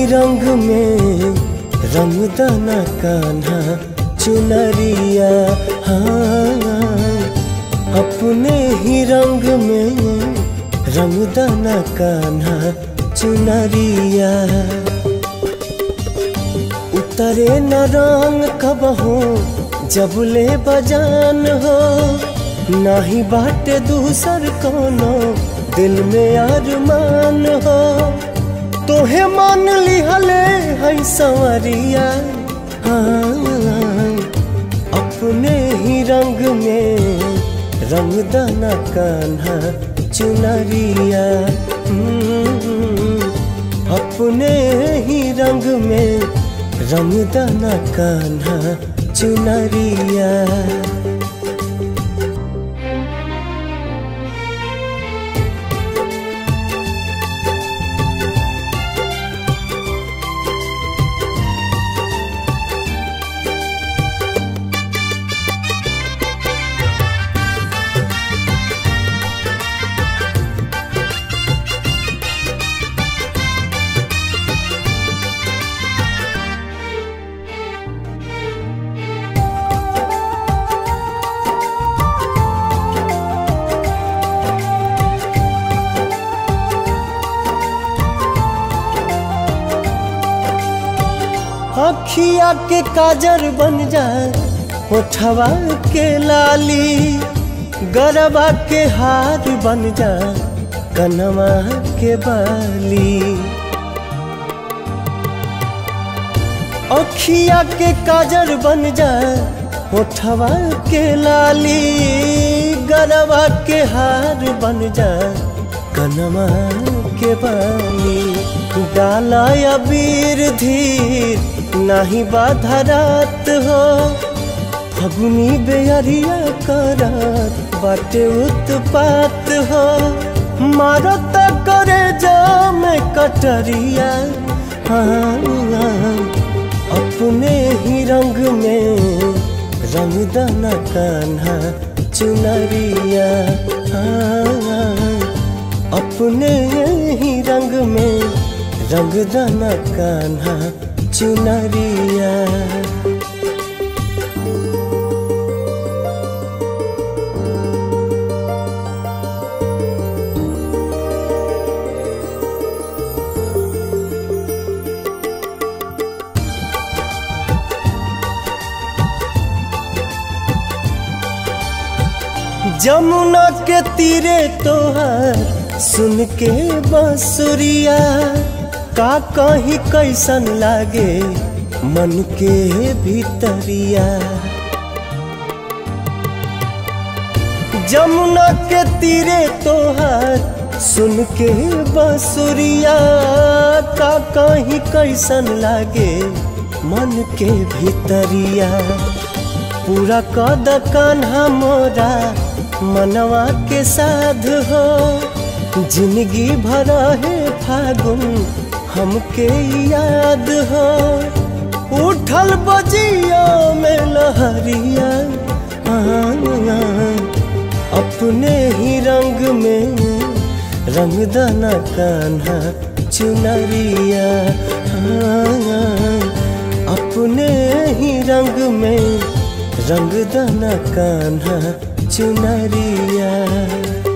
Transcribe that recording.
ही रंग में रंगदाना कान्हा चुनरिया हाँ अपने ही रंग में रंगदाना कान्हा चुनरिया उतरे न रंग कब हो जब ले बजान हो नाही बाटे दूसर कोनो दिल में अरमान हो तोहे मान लिहले है संवरिया हाँ, अपने ही रंग में रंगदाना कान्हा चुनरिया हम्म, अपने ही रंग में रंगदाना कान्हा चुनरिया अखिया के काजर बन जाए होठवा के लाली गरबा के हार बन जाए कनवा के बाली अखिया के काजर बन जाए होठवा के लाली गरबा के हार बन जाए कनवा के बाली डाला अबीर धीर नाही बाधा रात हो फगुनी बेअरिया करात बाटे उत्पात हो मारत करे जाम कटरिया हाँ, हाँ, अपने ही रंग में रंगदाना कान्हा चुनरिया हाँ, हाँ, अपने ही रंग में रंगदाना कान्हा चुनरिया जमुना के तीरे तोहार सुन के बांसुरिया का कहीं कैसन लागे मन के भीतरिया जमुना के तीरे तोहार सुन के बांसुरिया का कहीं कैसन लागे मन के भीतरिया पूरा कद कान्हा मोरा मनवा के साध हो जिंदगी भर है फागुन हमके याद हो उठल बजिया में लहरिया अपने ही रंग में रंगदाना कान्हा चुनरिया अपने ही रंग में रंगदाना कान्हा चुनरिया